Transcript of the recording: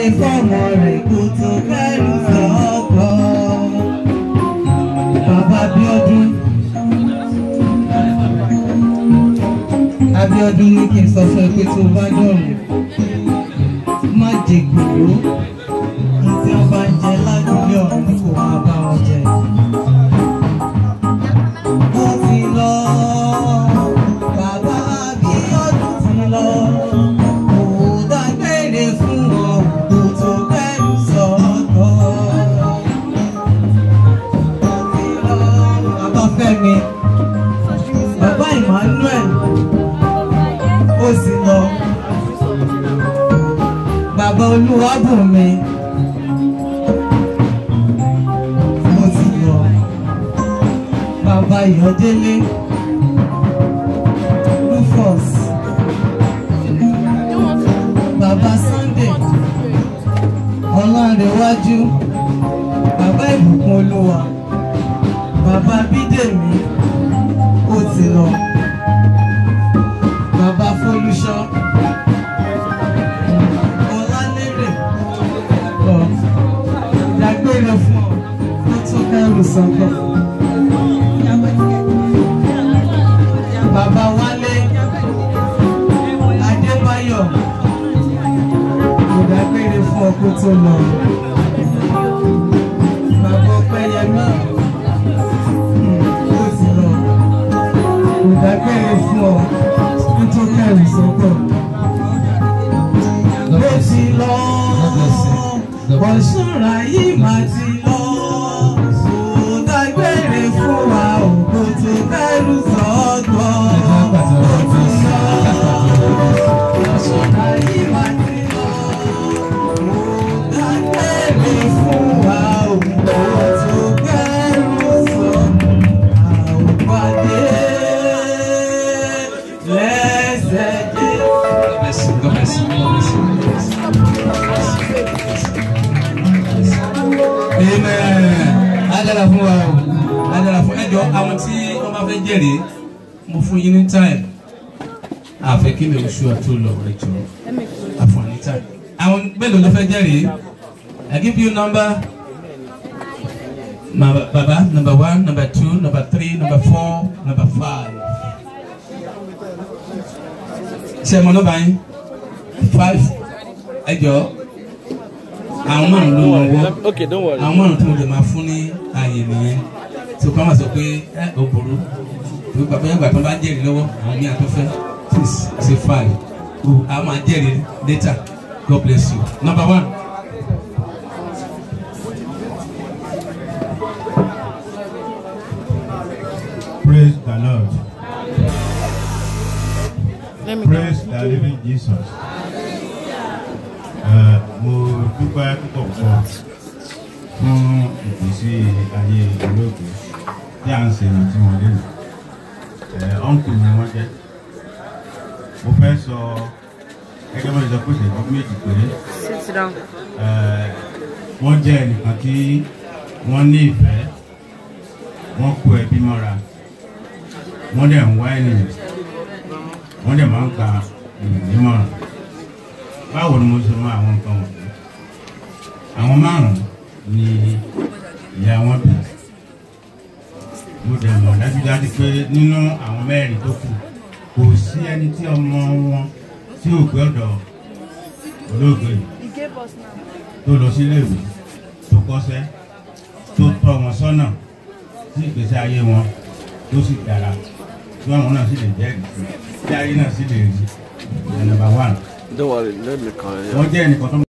fọ́mọ rẹ̀ kó tó kẹ́rù sọ́kọ̀. Bàbá Abíọ́dún. Abíọ́dún ní kí n sọ fún ẹ pé tó bá dọ̀rùn má jẹ gbòòrò ní tí wọ́n bá ń jẹ lágbègbè ọ̀hún ni kò máa bá wọn jẹ. Ó ti lọ, bàbá Abíọ́dún ti lọ, kò dágbére fún ọ, kò tó kẹ́rù sọ́kọ̀. Ó ti lọ, bàbá Fẹ́mi, bàbá Emmanuel, ó sì lọ bàbá olúwàbùnmi mo ti lọ bàbá ìyọdélé rufus bàbá sunday ọlọ́rẹ̀wájú bàbá ìbùkún olúwa bàbá bídèmí ó ti lọ bàbá fọlúṣọ. Ọlálérè lọ dágbére fún ọ tó tó kẹrù sọ́kọ̀. Bàbá Wálé Adébáyọ̀ kò dágbére fún ọ kó tó lọ. Bàbá Ọpẹ́yẹmí ó ti lọ kò dágbére fún ọ kó tó kẹrù sọ́kọ̀ ló ti lọ ọ̀ṣọ́ra yìí máa ti lọ kò dágbére fún wa òkú tó kẹ́rù sọ́gbọ́ ó ti lọ ọ̀ṣọ́ra yìí máa ti lọ kò dágbére fún wa òkú tó kẹ́rù sọ́gbọ́ àwòpàdé lẹ́sẹ̀ jẹ́. God bless you. God bless you. God bless you. Amen. Adara fún wa o. Adara fún ẹjọ́ àwọn tí wọ́n bá fẹ́ jẹ́rìí. Mo fún yín ní time. Àfẹ́ kí ni oṣù àti olọ ẹjọ́. Àfọ̀ ní time. Àwọn mélòó ló fẹ́ jẹ́rìí? I give you number. Ma baba number one, number two, number three, number four, number five. Ṣé ẹ mọ nọ́mbà yín? Five. Ẹjọ́ àwọn márùn ló lọ wọ́ Okay, don't worry. àwọn márùn tí mo lè máa fún ní ààyè nìyẹn tí o kàn máa sọ pé ẹ ò burú tó bàbá yàgbà tó bá jẹ́rìí lọ́wọ́ àwọn míì àtọ́fẹ́ six say five o a máa jẹ́rìí later God bless you number one. Praise the Lord. Let me Praise the living Jesus. Uh, mo dúpẹ́ púpọ̀ púpọ̀ fún ìgbésí ayé olóògbé tí à ń ṣe ìrántí wọn lẹ́nu. Ọ̀nkù ni wọ́n jẹ́. Mo fẹ́ sọ gẹ́gẹ́ bá ṣe sọ pé ìṣẹ́jú méjì péré. sit down. Eh, wọ́n jẹ́ ẹnìkan tí wọ́n ní ìfẹ́ wọ́n kó ẹbí mọ́ra wọ́n dẹ̀ ń wá ènìyàn wọ́n dẹ̀ máa ń gba ènìyàn nímọ̀ràn báwo ni mo ṣe mọ àwọn nǹkan wọ̀nyí àwọn márùn-ún ni ìyá wọn bí mo dẹ̀ mọ̀ dájúdájú pé nínú àwọn mẹ́rin tó kù kò sí ẹni tí ọmọ wọn tí ò gbé ọ̀dọ̀ olóògbé yìí tó lọ sí iléèwé tó kọ́ṣẹ́ tó tọ́ wọn sọ́nà sí ìgbésí ayé wọn tó sì dára tí àwọn náà sì lè jẹ́rìí sí tí ayé náà sì lè rí ẹ̀ nọ́mbà one Don't worry. Let me call you. wọ́n jẹ́ ẹnìkan tó